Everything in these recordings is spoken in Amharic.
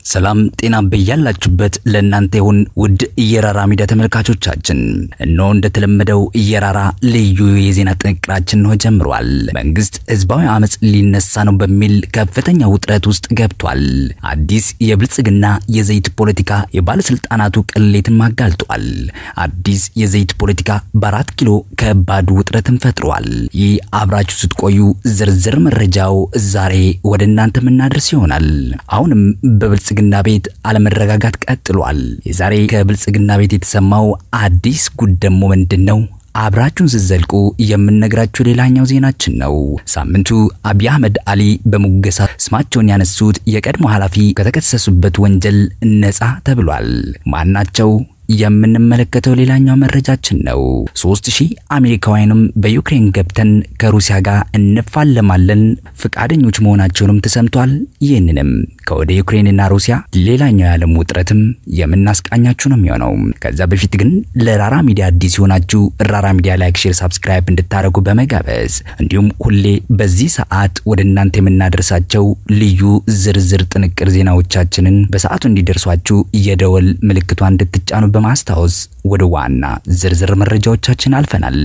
ሰላም ጤና በያላችሁበት ለእናንተ ይሁን ውድ እየራራ ሚዲያ ተመልካቾቻችን፣ እነሆ እንደተለመደው እየራራ ልዩ የዜና ጥንቅራችን ነው ጀምሯል። መንግስት ህዝባዊ አመፅ ሊነሳ ነው በሚል ከፍተኛ ውጥረት ውስጥ ገብቷል። አዲስ የብልጽግና የዘይት ፖለቲካ የባለስልጣናቱ ቅሌትን አጋልጧል። አዲስ የዘይት ፖለቲካ በአራት ኪሎ ከባድ ውጥረትን ፈጥሯል። ይህ አብራችሁ ስትቆዩ ዝርዝር መረጃው ዛሬ ወደ እናንተ የምናደርስ ይሆናል። አሁንም በብልጽግና ቤት አለመረጋጋት ቀጥሏል። የዛሬ ከብልጽግና ቤት የተሰማው አዲስ ጉድ ደግሞ ምንድን ነው? አብራችሁን ስትዘልቁ የምንነግራችሁ ሌላኛው ዜናችን ነው። ሳምንቱ አብይ አህመድ አሊ በሙገሳ ስማቸውን ያነሱት የቀድሞ ኃላፊ ከተከሰሱበት ወንጀል ነፃ ተብሏል። ማናቸው? የምንመለከተው ሌላኛው መረጃችን ነው። ሶስት ሺህ አሜሪካውያንም በዩክሬን ገብተን ከሩሲያ ጋር እንፋለማለን ፈቃደኞች መሆናቸውንም ተሰምቷል። ይህንንም ከወደ ዩክሬንና ሩሲያ ሌላኛው የዓለም ውጥረትም የምናስቃኛችሁ ነው የሚሆነው። ከዛ በፊት ግን ለራራ ሚዲያ አዲስ የሆናችሁ ራራ ሚዲያ ላይክ፣ ሼር፣ ሳብስክራይብ እንድታደርጉ በመጋበዝ እንዲሁም ሁሌ በዚህ ሰዓት ወደ እናንተ የምናደርሳቸው ልዩ ዝርዝር ጥንቅር ዜናዎቻችንን በሰዓቱ እንዲደርሷችሁ የደወል ምልክቷን እንድትጫኑ በማስታወስ ወደ ዋና ዝርዝር መረጃዎቻችን አልፈናል።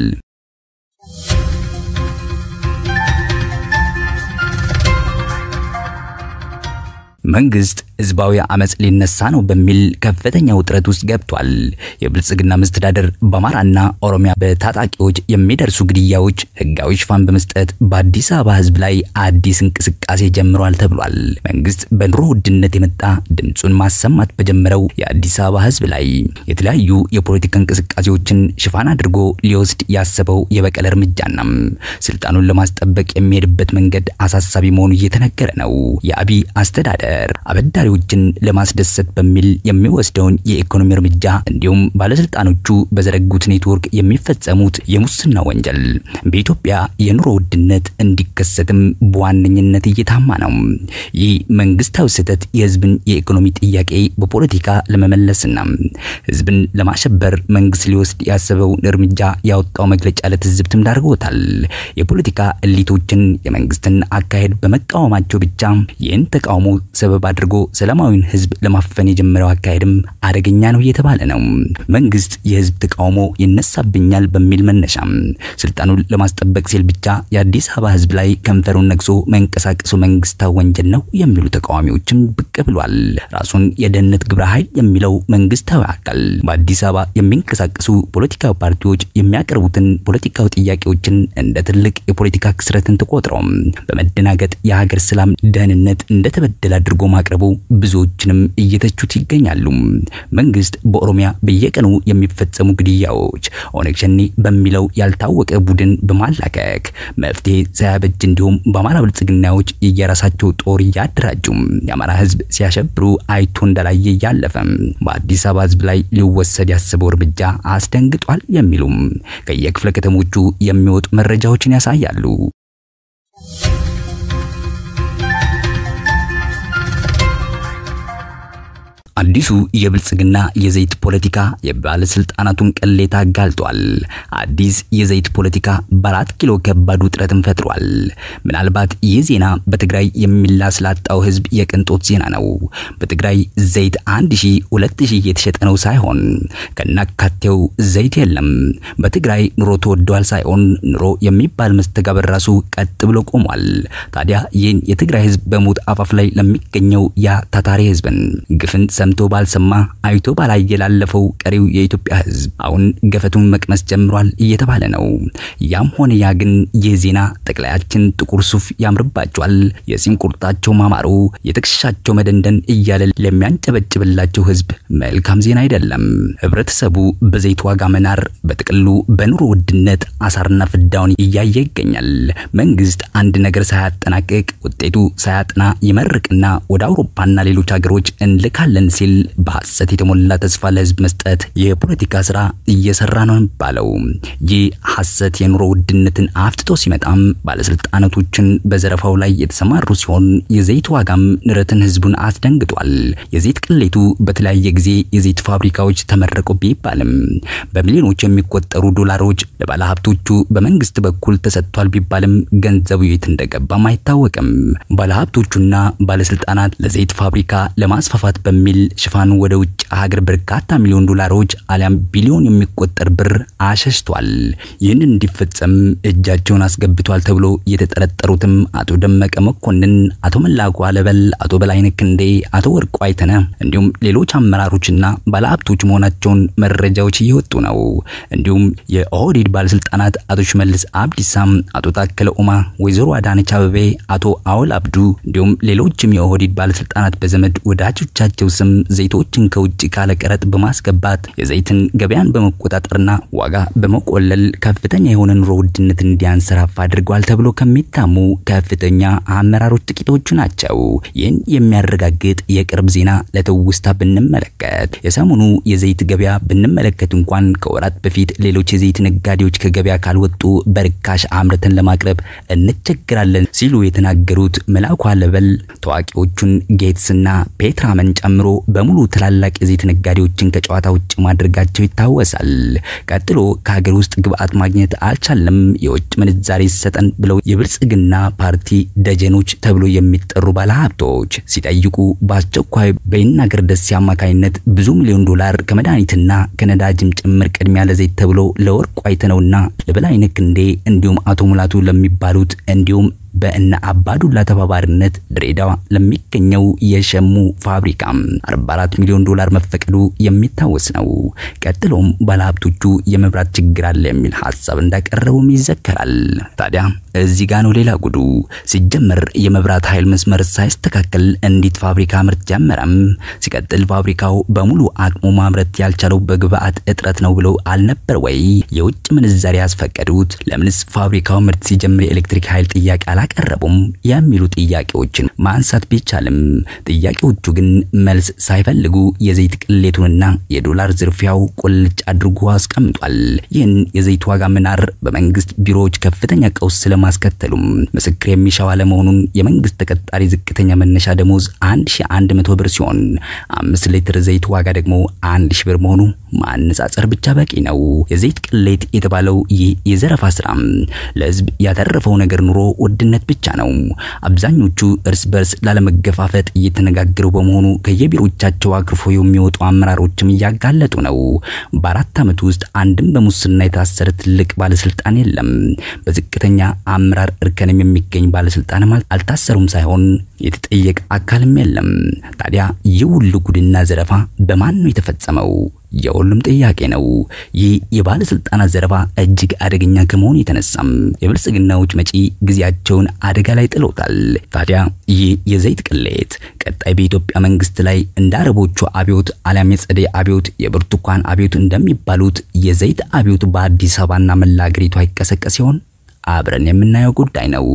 መንግስት ህዝባዊ አመፅ ሊነሳ ነው በሚል ከፍተኛ ውጥረት ውስጥ ገብቷል። የብልጽግና መስተዳደር በአማራና ኦሮሚያ በታጣቂዎች የሚደርሱ ግድያዎች ህጋዊ ሽፋን በመስጠት በአዲስ አበባ ህዝብ ላይ አዲስ እንቅስቃሴ ጀምሯል ተብሏል። መንግስት በኑሮ ውድነት የመጣ ድምፁን ማሰማት በጀመረው የአዲስ አበባ ህዝብ ላይ የተለያዩ የፖለቲካ እንቅስቃሴዎችን ሽፋን አድርጎ ሊወስድ ያሰበው የበቀል እርምጃና ስልጣኑን ለማስጠበቅ የሚሄድበት መንገድ አሳሳቢ መሆኑ እየተነገረ ነው። የአብይ አስተዳደር አበዳሪዎችን ለማስደሰት በሚል የሚወስደውን የኢኮኖሚ እርምጃ እንዲሁም ባለስልጣኖቹ በዘረጉት ኔትወርክ የሚፈጸሙት የሙስና ወንጀል በኢትዮጵያ የኑሮ ውድነት እንዲከሰትም በዋነኝነት እየታማ ነው። ይህ መንግስታዊ ስህተት የህዝብን የኢኮኖሚ ጥያቄ በፖለቲካ ለመመለስና ህዝብን ለማሸበር መንግስት ሊወስድ ያሰበውን እርምጃ ያወጣው መግለጫ ለትዝብትም ዳርጎታል። የፖለቲካ እሊቶችን የመንግስትን አካሄድ በመቃወማቸው ብቻ ይህን ተቃውሞ ሰበብ አድርጎ ሰላማዊን ህዝብ ለማፈን የጀመረው አካሄድም አደገኛ ነው እየተባለ ነው። መንግስት የህዝብ ተቃውሞ ይነሳብኛል በሚል መነሻ ስልጣኑን ለማስጠበቅ ሲል ብቻ የአዲስ አበባ ህዝብ ላይ ከንፈሩን ነግሶ መንቀሳቀሱ መንግስታዊ ወንጀል ነው የሚሉ ተቃዋሚዎችም ብቅ ብሏል። ራሱን የደህንነት ግብረ ኃይል የሚለው መንግስታዊ አካል በአዲስ አበባ የሚንቀሳቀሱ ፖለቲካዊ ፓርቲዎች የሚያቀርቡትን ፖለቲካዊ ጥያቄዎችን እንደ ትልቅ የፖለቲካ ክስረትን ተቆጥረው በመደናገጥ የሀገር ሰላም፣ ደህንነት እንደተበደለ አድርጎ ማቅረቡ ብዙዎችንም እየተቹት ይገኛሉ። መንግስት በኦሮሚያ በየቀኑ የሚፈጸሙ ግድያዎች ኦነግ ሸኔ በሚለው ያልታወቀ ቡድን በማላከክ መፍትሄ ሳያበጅ እንዲሁም በአማራ ብልጽግናዎች የየራሳቸው ጦር እያደራጁ የአማራ ህዝብ ሲያሸብሩ አይቶ እንዳላየ እያለፈ በአዲስ አበባ ህዝብ ላይ ሊወሰድ ያሰበው እርምጃ አስደንግጧል የሚሉም ከየክፍለ ከተሞቹ የሚወጡ መረጃዎችን ያሳያሉ። አዲሱ የብልጽግና የዘይት ፖለቲካ የባለስልጣናቱን ቅሌት አጋልጧል። አዲስ የዘይት ፖለቲካ በአራት ኪሎ ከባድ ውጥረትን ፈጥሯል። ምናልባት ይህ ዜና በትግራይ የሚላስ ላጣው ህዝብ የቅንጦት ዜና ነው። በትግራይ ዘይት አንድ ሺህ ሁለት ሺህ የተሸጠ ነው ሳይሆን ከናካቴው ዘይት የለም። በትግራይ ኑሮ ተወዷል ሳይሆን ኑሮ የሚባል መስተጋበር ራሱ ቀጥ ብሎ ቆሟል። ታዲያ ይህን የትግራይ ህዝብ በሞት አፋፍ ላይ ለሚገኘው ያ ታታሪ ህዝብን ግፍን ሰምቶ ባልሰማ አይቶ ባላየ ላለፈው ቀሪው የኢትዮጵያ ህዝብ አሁን ገፈቱን መቅመስ ጀምሯል እየተባለ ነው። ያም ሆነ ያ ግን ይህ ዜና ጠቅላያችን ጥቁር ሱፍ ያምርባቸዋል፣ የጺም ቁርጣቸው ማማሩ፣ የትከሻቸው መደንደን እያለ ለሚያንጨበጭብላቸው ህዝብ መልካም ዜና አይደለም። ህብረተሰቡ በዘይት ዋጋ መናር፣ በጥቅሉ በኑሮ ውድነት አሳርና ፍዳውን እያየ ይገኛል። መንግስት አንድ ነገር ሳያጠናቅቅ ውጤቱ ሳያጥና ይመርቅና ወደ አውሮፓና ሌሎች ሀገሮች እንልካለን ሲል በሐሰት የተሞላ ተስፋ ለህዝብ መስጠት የፖለቲካ ስራ እየሰራ ነው የሚባለው። ይህ ሐሰት የኑሮ ውድነትን አፍጥጦ ሲመጣም ባለስልጣናቶችን በዘረፋው ላይ የተሰማሩ ሲሆን የዘይት ዋጋም ንረትን ህዝቡን አስደንግጧል። የዘይት ቅሌቱ በተለያየ ጊዜ የዘይት ፋብሪካዎች ተመረቁ ቢባልም በሚሊዮኖች የሚቆጠሩ ዶላሮች ለባለሀብቶቹ በመንግስት በኩል ተሰጥቷል ቢባልም ገንዘቡ የት እንደገባም አይታወቅም። ባለሀብቶቹና ባለስልጣናት ለዘይት ፋብሪካ ለማስፋፋት በሚል ሽፋን ወደ ውጭ ሀገር በርካታ ሚሊዮን ዶላሮች አሊያም ቢሊዮን የሚቆጠር ብር አሸሽቷል። ይህንን እንዲፈጸም እጃቸውን አስገብቷል ተብሎ የተጠረጠሩትም አቶ ደመቀ መኮንን፣ አቶ መላኩ አለበል፣ አቶ በላይነህ ክንዴ፣ አቶ ወርቁ አይተነ እንዲሁም ሌሎች አመራሮችና ባለሀብቶች መሆናቸውን መረጃዎች እየወጡ ነው። እንዲሁም የኦህዴድ ባለስልጣናት አቶ ሽመልስ አብዲሳም፣ አቶ ታከለ ኡማ፣ ወይዘሮ አዳነች አበቤ፣ አቶ አወል አብዱ እንዲሁም ሌሎችም የኦህዴድ ባለስልጣናት በዘመድ ወዳጆቻቸው ስም ዘይቶችን ከውጭ ካለ ቀረጥ በማስገባት የዘይትን ገበያን በመቆጣጠርና ዋጋ በመቆለል ከፍተኛ የሆነ ኑሮ ውድነት እንዲያንሰራፋ አድርጓል ተብሎ ከሚታሙ ከፍተኛ አመራሮች ጥቂቶቹ ናቸው። ይህን የሚያረጋግጥ የቅርብ ዜና ለትውስታ ብንመለከት የሰሞኑ የዘይት ገበያ ብንመለከት እንኳን ከወራት በፊት ሌሎች የዘይት ነጋዴዎች ከገበያ ካልወጡ በርካሽ አምርተን ለማቅረብ እንቸግራለን ሲሉ የተናገሩት መላኩ አለበል ታዋቂዎቹን ጌትስና ፔትራመን ጨምሮ በሙሉ ትላላቅ የዘይት ነጋዴዎችን ከጨዋታ ውጭ ማድረጋቸው ይታወሳል። ቀጥሎ ከሀገር ውስጥ ግብአት ማግኘት አልቻለም፣ የውጭ ምንዛሬ ይሰጠን ብለው የብልጽግና ፓርቲ ደጀኖች ተብሎ የሚጠሩ ባለሀብቶች ሲጠይቁ በአስቸኳይ በይናገር ደሴ አማካኝነት ብዙ ሚሊዮን ዶላር ከመድኃኒትና ከነዳጅም ጭምር ቅድሚያ ለዘይት ተብሎ ለወርቁ አይተነውና ለበላይነህ ክንዴ እንዲሁም አቶ ሙላቱ ለሚባሉት እንዲሁም በእነ አባዱላ ተባባሪነት ድሬዳዋ ለሚገኘው የሸሙ ፋብሪካ 44 ሚሊዮን ዶላር መፈቀዱ የሚታወስ ነው። ቀጥሎም ባለሀብቶቹ የመብራት ችግር አለ የሚል ሀሳብ እንዳቀረቡም ይዘከራል። ታዲያ እዚህ ጋ ነው ሌላ ጉዱ። ሲጀመር የመብራት ኃይል መስመር ሳይስተካከል እንዴት ፋብሪካ ምርት ጀመረም? ሲቀጥል ፋብሪካው በሙሉ አቅሙ ማምረት ያልቻለው በግብአት እጥረት ነው ብለው አልነበር ወይ? የውጭ ምንዛሪ ያስፈቀዱት? ለምንስ ፋብሪካው ምርት ሲጀምር የኤሌክትሪክ ኃይል ጥያቄ አላቀረቡም? የሚሉ ጥያቄዎችን ማንሳት ቢቻልም ጥያቄዎቹ ግን መልስ ሳይፈልጉ የዘይት ቅሌቱንና የዶላር ዝርፊያው ቁልጭ አድርጎ አስቀምጧል። ይህን የዘይት ዋጋ መናር በመንግስት ቢሮዎች ከፍተኛ ቀውስ ስለማስከተሉም ምስክር የሚሻው አለመሆኑን የመንግስት ተቀጣሪ ዝቅተኛ መነሻ ደሞዝ 1100 ብር ሲሆን አምስት ሊትር ዘይት ዋጋ ደግሞ 1000 ብር መሆኑ ማነጻጸር ብቻ በቂ ነው። የዘይት ቅሌት የተባለው ይህ የዘረፋ ስራ ለህዝብ ያተረፈው ነገር ኑሮ ውድነት ብቻ ነው። አብዛኞቹ እርስ በርስ ላለመገፋፈጥ እየተነጋገሩ በመሆኑ ከየቢሮቻቸው አክርፎ የሚወጡ አመራሮችም እያጋለጡ ነው። በአራት ዓመት ውስጥ አንድም በሙስና የታሰረ ትልቅ ባለስልጣን የለም። በዝቅተኛ አመራር እርከንም የሚገኝ ባለስልጣንም አልታሰሩም ሳይሆን የተጠየቀ አካልም የለም። ታዲያ ይህ ሁሉ ጉድና ዘረፋ በማን ነው የተፈጸመው? የሁሉም ጥያቄ ነው። ይህ የባለስልጣናት ዘረፋ እጅግ አደገኛ ከመሆኑ የተነሳም የብልጽግናዎች መጪ ጊዜያቸውን አደጋ ላይ ጥሎታል። ታዲያ ይህ የዘይት ቅሌት ቀጣይ በኢትዮጵያ መንግስት ላይ እንደ አረቦቹ አብዮት አሊያም የጸደይ አብዮት፣ የብርቱካን አብዮት እንደሚባሉት የዘይት አብዮት በአዲስ አበባና መላ አገሪቷ ይቀሰቀስ ሲሆን አብረን የምናየው ጉዳይ ነው።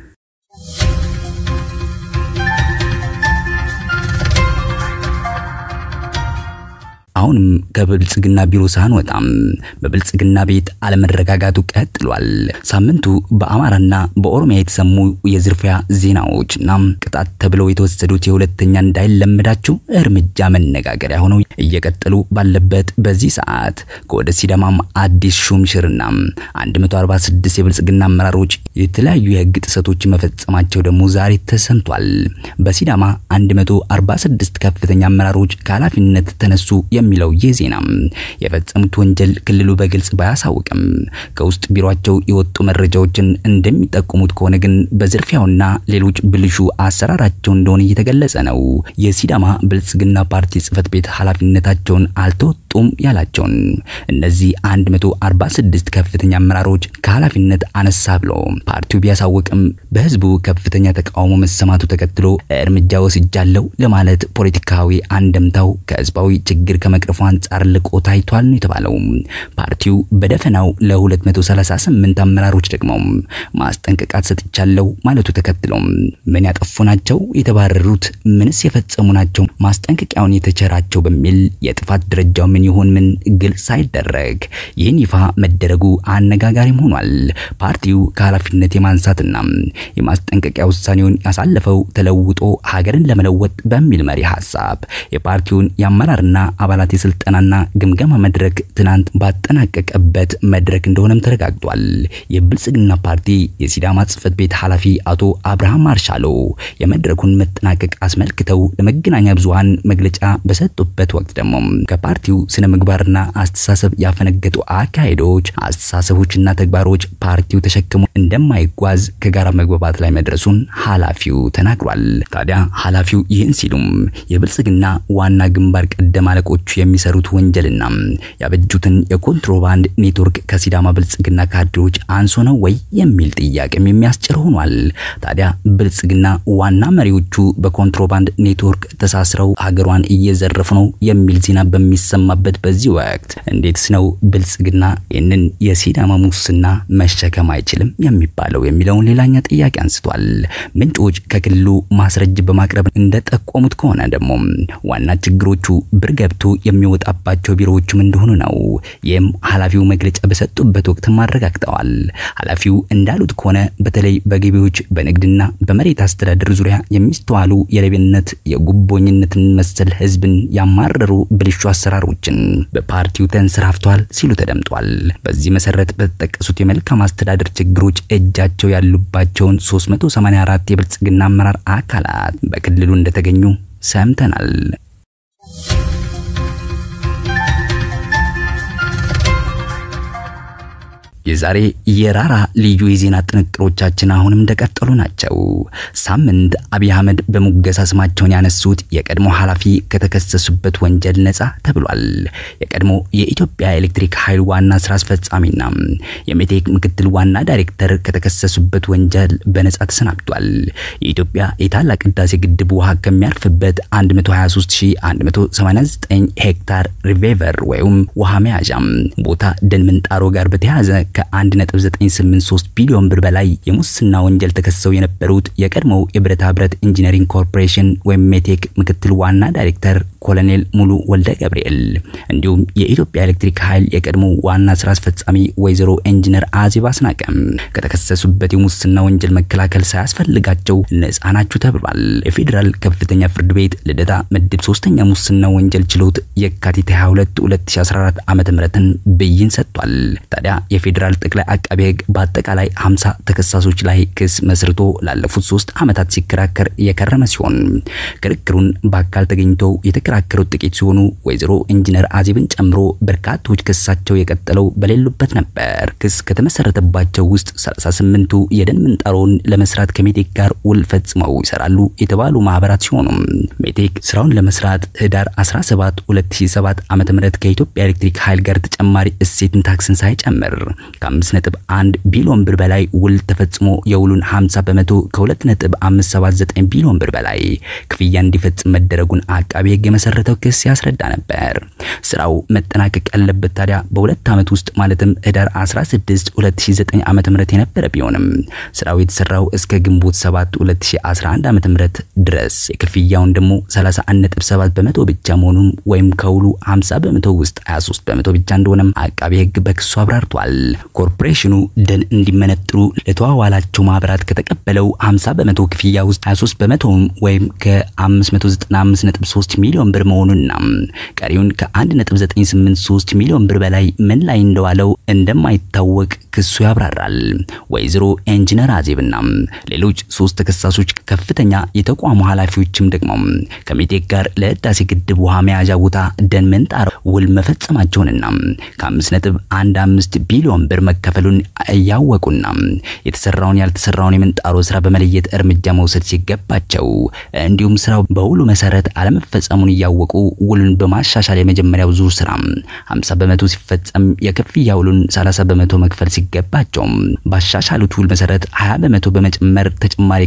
አሁንም ከብልጽግና ቢሮ ሳንወጣም በብልጽግና ቤት አለመረጋጋቱ ቀጥሏል። ሳምንቱ በአማራና በኦሮሚያ የተሰሙ የዝርፊያ ዜናዎችና ቅጣት ተብለው የተወሰዱት የሁለተኛ እንዳይለመዳቸው እርምጃ መነጋገሪያ ሆነው እየቀጠሉ ባለበት በዚህ ሰዓት ከወደ ሲዳማም አዲስ ሹምሽርና 146 የብልጽግና አመራሮች የተለያዩ የህግ ጥሰቶች መፈጸማቸው ደግሞ ዛሬ ተሰምቷል። በሲዳማ 146 ከፍተኛ አመራሮች ከኃላፊነት ተነሱ የሚለው ይህ ዜና የፈጸሙት ወንጀል ክልሉ በግልጽ ባያሳውቅም ከውስጥ ቢሮአቸው የወጡ መረጃዎችን እንደሚጠቁሙት ከሆነ ግን በዝርፊያውና ሌሎች ብልሹ አሰራራቸው እንደሆነ እየተገለጸ ነው። የሲዳማ ብልጽግና ፓርቲ ጽህፈት ቤት ኃላፊነታቸውን አልተወጡም። አልተወጡም ያላቸውን እነዚህ 146 ከፍተኛ አመራሮች ከኃላፊነት አነሳ ብሎ ፓርቲው ቢያሳውቅም በህዝቡ ከፍተኛ ተቃውሞ መሰማቱ ተከትሎ እርምጃ ወስጃለሁ ለማለት ፖለቲካዊ አንደምታው ከህዝባዊ ችግር ከመቅረፉ አንጻር ልቆ ታይቷል ነው የተባለው። ፓርቲው በደፈናው ለ238 አመራሮች ደግሞ ማስጠንቀቃት ሰጥቻለሁ ማለቱ ተከትሎ ምን ያጠፉ ናቸው የተባረሩት? ምንስ የፈጸሙ ናቸው ማስጠንቀቂያውን የተቸራቸው በሚል የጥፋት ደረጃው ምን ይሆን ምን ግልጽ ሳይደረግ ይህን ይፋ መደረጉ አነጋጋሪም ሆኗል። ፓርቲው ከኃላፊነት የማንሳትና የማስጠንቀቂያ ውሳኔውን ያሳለፈው ተለውጦ ሀገርን ለመለወጥ በሚል መሪ ሀሳብ የፓርቲውን የአመራርና አባላት የስልጠናና ግምገማ መድረክ ትናንት ባጠናቀቀበት መድረክ እንደሆነም ተረጋግጧል። የብልጽግና ፓርቲ የሲዳማ ጽህፈት ቤት ኃላፊ አቶ አብርሃም ማርሻሎ የመድረኩን መጠናቀቅ አስመልክተው ለመገናኛ ብዙሃን መግለጫ በሰጡበት ወቅት ደግሞ ከፓርቲው ስነ ምግባርና አስተሳሰብ ያፈነገጡ አካሄዶች፣ አስተሳሰቦችና ተግባሮች ፓርቲው ተሸክሞ እንደማይጓዝ ከጋራ መግባባት ላይ መድረሱን ኃላፊው ተናግሯል። ታዲያ ኃላፊው ይህን ሲሉም የብልጽግና ዋና ግንባር ቀደም አለቆቹ የሚሰሩት ወንጀልና ያበጁትን የኮንትሮባንድ ኔትወርክ ከሲዳማ ብልጽግና ካድሬዎች አንሶ ነው ወይ የሚል ጥያቄም የሚያስጭር ሆኗል። ታዲያ ብልጽግና ዋና መሪዎቹ በኮንትሮባንድ ኔትወርክ ተሳስረው ሀገሯን እየዘረፉ ነው የሚል ዜና በሚሰማበት በዚህ ወቅት እንዴትስ ነው ብልጽግና ይህንን የሲዳማ ሙስና መሸከም አይችልም የሚባለው የሚለውን ሌላኛ ጥያቄ አንስቷል። ምንጮች ከክልሉ ማስረጃ በማቅረብ እንደጠቆሙት ከሆነ ደግሞ ዋና ችግሮቹ ብር ገብቶ የሚወጣባቸው ቢሮዎችም እንደሆኑ ነው። ይህም ኃላፊው መግለጫ በሰጡበት ወቅት አረጋግጠዋል። ኃላፊው እንዳሉት ከሆነ በተለይ በገቢዎች በንግድና በመሬት አስተዳደር ዙሪያ የሚስተዋሉ የሌብነት የጉቦኝነትን መሰል ህዝብን ያማረሩ ብልሹ አሰራሮችን በፓርቲው ተንሰራፍቷል ሲሉ ተደምጧል። በዚህ መሰረት በተጠቀሱት የመልካም አስተዳደር ችግሮች እጃቸው ያሉባቸውን 384 የብልጽግና አመራር አካላት በክልሉ እንደተገኙ ሰምተናል። የዛሬ የራራ ልዩ የዜና ጥንቅሮቻችን አሁንም እንደቀጠሉ ናቸው። ሳምንት አብይ አህመድ በሙገሳ ስማቸውን ያነሱት የቀድሞ ኃላፊ ከተከሰሱበት ወንጀል ነጻ ተብሏል። የቀድሞ የኢትዮጵያ ኤሌክትሪክ ኃይል ዋና ስራ አስፈጻሚና የሜቴክ ምክትል ዋና ዳይሬክተር ከተከሰሱበት ወንጀል በነጻ ተሰናብቷል። የኢትዮጵያ የታላቅ ህዳሴ ግድብ ውሃ ከሚያርፍበት 123189 ሄክታር ሪቬቨር ወይም ውሃ መያዣም ቦታ ደን ምንጣሮ ጋር በተያያዘ ከ1.983 ቢሊዮን ብር በላይ የሙስና ወንጀል ተከሰው የነበሩት የቀድሞው የብረታ ብረት ኢንጂነሪንግ ኮርፖሬሽን ወይም ሜቴክ ምክትል ዋና ዳይሬክተር ኮሎኔል ሙሉ ወልደ ገብርኤል እንዲሁም የኢትዮጵያ ኤሌክትሪክ ኃይል የቀድሞ ዋና ስራ አስፈጻሚ ወይዘሮ ኢንጂነር አዜብ አስናቀም ከተከሰሱበት የሙስና ወንጀል መከላከል ሳያስፈልጋቸው ነጻ ናችሁ ተብሏል። የፌዴራል ከፍተኛ ፍርድ ቤት ልደታ ምድብ ሶስተኛ ሙስና ወንጀል ችሎት የካቲት 22 2014 ዓ.ም ብይን ሰጥቷል። ታዲያ የፌዴራል ጠቅላይ አቃቤ ሕግ በአጠቃላይ 50 ተከሳሾች ላይ ክስ መስርቶ ላለፉት ሶስት ዓመታት ሲከራከር የከረመ ሲሆን ክርክሩን በአካል ተገኝተው የተከራከሩት ጥቂት ሲሆኑ ወይዘሮ ኢንጂነር አዜብን ጨምሮ በርካቶች ክሳቸው የቀጠለው በሌሉበት ነበር። ክስ ከተመሰረተባቸው ውስጥ 38ቱ የደን ምንጣሮውን ለመስራት ከሜቴክ ጋር ውል ፈጽመው ይሰራሉ የተባሉ ማህበራት ሲሆኑ ሜቴክ ስራውን ለመስራት ህዳር 17 2007 ዓ.ም ከኢትዮጵያ ኤሌክትሪክ ኃይል ጋር ተጨማሪ እሴትን ታክስን ሳይጨምር ከ5.1 ቢሊዮን ብር በላይ ውል ተፈጽሞ የውሉን 50 በመቶ ከ2.579 ቢሊዮን ብር በላይ ክፍያ እንዲፈጽም መደረጉን አቃቢ ህግ የመሰረተው ክስ ያስረዳ ነበር። ስራው መጠናቀቅ ያለበት ታዲያ በሁለት ዓመት ውስጥ ማለትም ህዳር 16 2009 ዓ.ም የነበረ ቢሆንም ስራው የተሰራው እስከ ግንቦት 7 2011 ዓ.ም ድረስ የክፍያውን ደግሞ 31.7 በመቶ ብቻ መሆኑን ወይም ከውሉ 50 በመቶ ውስጥ 23 በመቶ ብቻ እንደሆነም አቃቢ ህግ በክሱ አብራርቷል። ኮርፖሬሽኑ ደን እንዲመነጥሩ ለተዋዋላቸው ማህበራት ከተቀበለው 50 በመቶ ክፍያ ውስጥ 23 በመቶውን ወይም ከ595.3 ሚሊዮን ብር መሆኑንና ቀሪውን ከ1.983 ሚሊዮን ብር በላይ ምን ላይ እንደዋለው እንደማይታወቅ ክሱ ያብራራል። ወይዘሮ ኢንጂነር አዜብና ሌሎች ሶስት ተከሳሾች ከፍተኛ የተቋሙ ኃላፊዎችም ደግሞ ከሜቴክ ጋር ለህዳሴ ግድብ ውሃ መያዣ ቦታ ደን ምንጣር ውል መፈጸማቸውንና ከ5.15 ቢሊዮን ብር ብር መከፈሉን እያወቁና የተሰራውን ያልተሰራውን የምንጣሮ ስራ በመለየት እርምጃ መውሰድ ሲገባቸው እንዲሁም ስራው በውሉ መሰረት አለመፈጸሙን እያወቁ ውሉን በማሻሻል የመጀመሪያው ዙር ስራ 50 በመቶ ሲፈጸም የክፍያ ውሉን 30 በመቶ መክፈል ሲገባቸው ባሻሻሉት ውል መሰረት 20 በመቶ በመጨመር ተጨማሪ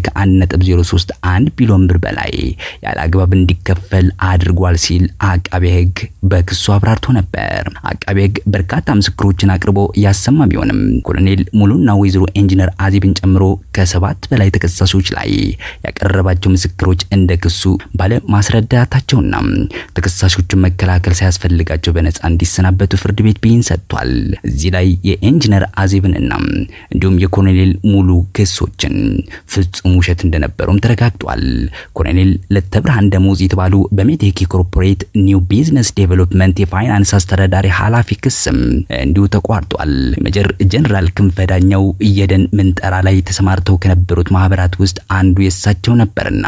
ከ1.031 ቢሊዮን ብር በላይ ያለ አግባብ እንዲከፈል አድርጓል ሲል አቃቤ ሕግ በክሱ አብራርቶ ነበር። አቃቤ ሕግ በርካታ ምስክሮችን አቅርቦ ያሰማ ቢሆንም ኮሎኔል ሙሉና ወይዘሮ ኢንጂነር አዜብን ጨምሮ ከሰባት በላይ ተከሳሾች ላይ ያቀረባቸው ምስክሮች እንደ ክሱ ባለ ማስረዳታቸውና ተከሳሾቹን መከላከል ሳያስፈልጋቸው በነጻ እንዲሰናበቱ ፍርድ ቤት ብይን ሰጥቷል። እዚህ ላይ የኢንጂነር አዜብንና እንዲሁም የኮሎኔል ሙሉ ክሶችን ፍጹም ውሸት እንደነበሩም ተረጋግጧል። ኮሎኔል ለተብርሃን ደሞዝ የተባሉ በሜቴክ ኮርፖሬት ኒው ቢዝነስ ዴቨሎፕመንት የፋይናንስ አስተዳዳሪ ኃላፊ ክስም እንዲሁ ተቋርጧል። ሜጀር ጀነራል ክንፈ ዳኘው የደን ምንጠራ ላይ ተሰማርተው ከነበሩት ማህበራት ውስጥ አንዱ የእሳቸው ነበርና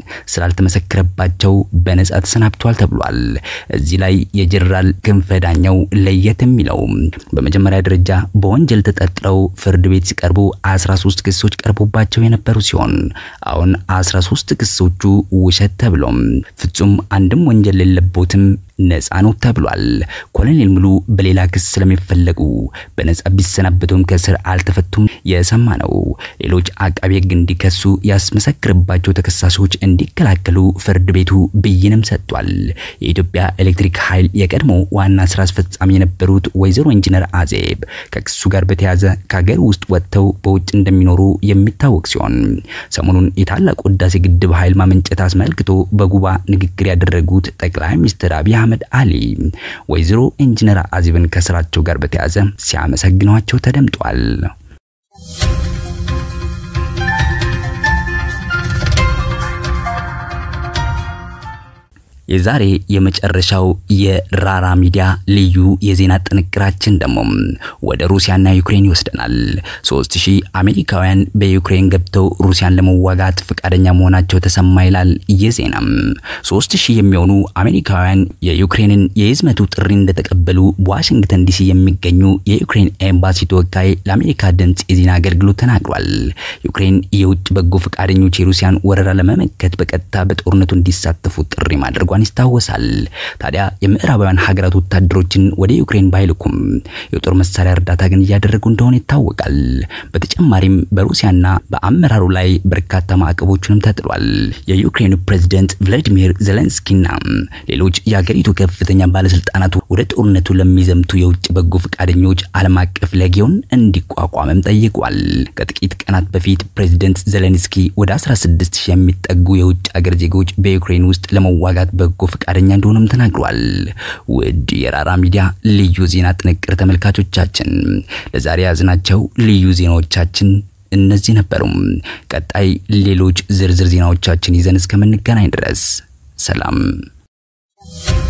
ስላልተመሰከረባቸው በነጻ ተሰናብቷል ተብሏል። እዚህ ላይ የጀነራል ክንፈ ዳኘው ለየት የሚለው በመጀመሪያ ደረጃ በወንጀል ተጠርጥረው ፍርድ ቤት ሲቀርቡ 13 ክሶች ቀርቦባቸው የነበሩ ሲሆን አሁን 13 ክሶቹ ውሸት ተብሎም ፍጹም አንድም ወንጀል የለቦትም ነፃ ነው ተብሏል። ኮሎኔል ሙሉ በሌላ ክስ ስለሚፈለጉ በነፃ ቢሰናበቱም ከስር አልተፈቱም የሰማ ነው። ሌሎች አቃቤ ሕግ እንዲከሱ ያስመሰክርባቸው ተከሳሾች እንዲከላከሉ ፍርድ ቤቱ ብይንም ሰጥቷል። የኢትዮጵያ ኤሌክትሪክ ኃይል የቀድሞ ዋና ስራ አስፈጻሚ የነበሩት ወይዘሮ ኢንጂነር አዜብ ከክሱ ጋር በተያያዘ ከሀገር ውስጥ ወጥተው በውጭ እንደሚኖሩ የሚታወቅ ሲሆን ሰሞኑን የታላቁ ህዳሴ ግድብ ኃይል ማመንጨት አስመልክቶ በጉባ ንግግር ያደረጉት ጠቅላይ ሚኒስትር አብይ አህመድ አሊ ወይዘሮ ኢንጂነር አዜብን ከስራቸው ጋር በተያያዘ ሲያመሰግኗቸው ተደምጧል። የዛሬ የመጨረሻው የራራ ሚዲያ ልዩ የዜና ጥንቅራችን ደግሞ ወደ ሩሲያና ዩክሬን ይወስደናል። ሶስት ሺህ አሜሪካውያን በዩክሬን ገብተው ሩሲያን ለመዋጋት ፈቃደኛ መሆናቸው ተሰማ ይላል ይህ ዜናም። ሶስት ሺህ የሚሆኑ አሜሪካውያን የዩክሬንን የህዝመቱ ጥሪ እንደተቀበሉ በዋሽንግተን ዲሲ የሚገኙ የዩክሬን ኤምባሲ ተወካይ ለአሜሪካ ድምፅ የዜና አገልግሎት ተናግሯል። ዩክሬን የውጭ በጎ ፈቃደኞች የሩሲያን ወረራ ለመመከት በቀጥታ በጦርነቱ እንዲሳተፉ ጥሪ ማድረጓ ይታወሳል። ታዲያ የምዕራባውያን ሀገራት ወታደሮችን ወደ ዩክሬን ባይልኩም የጦር መሳሪያ እርዳታ ግን እያደረጉ እንደሆነ ይታወቃል። በተጨማሪም በሩሲያና በአመራሩ ላይ በርካታ ማዕቀቦችንም ተጥሏል። የዩክሬኑ ፕሬዝደንት ቭላዲሚር ዜሌንስኪና ሌሎች የሀገሪቱ ከፍተኛ ባለስልጣናት ወደ ጦርነቱ ለሚዘምቱ የውጭ በጎ ፈቃደኞች ዓለም አቀፍ ሌጊዮን እንዲቋቋምም ጠይቋል። ከጥቂት ቀናት በፊት ፕሬዝደንት ዜሌንስኪ ወደ 16 ሺህ የሚጠጉ የውጭ ሀገር ዜጎች በዩክሬን ውስጥ ለመዋጋት በጎ ፈቃደኛ እንደሆነም ተናግሯል። ውድ የራራ ሚዲያ ልዩ ዜና ጥንቅር ተመልካቾቻችን ለዛሬ ያዝናቸው ልዩ ዜናዎቻችን እነዚህ ነበሩም። ቀጣይ ሌሎች ዝርዝር ዜናዎቻችን ይዘን እስከምንገናኝ ድረስ ሰላም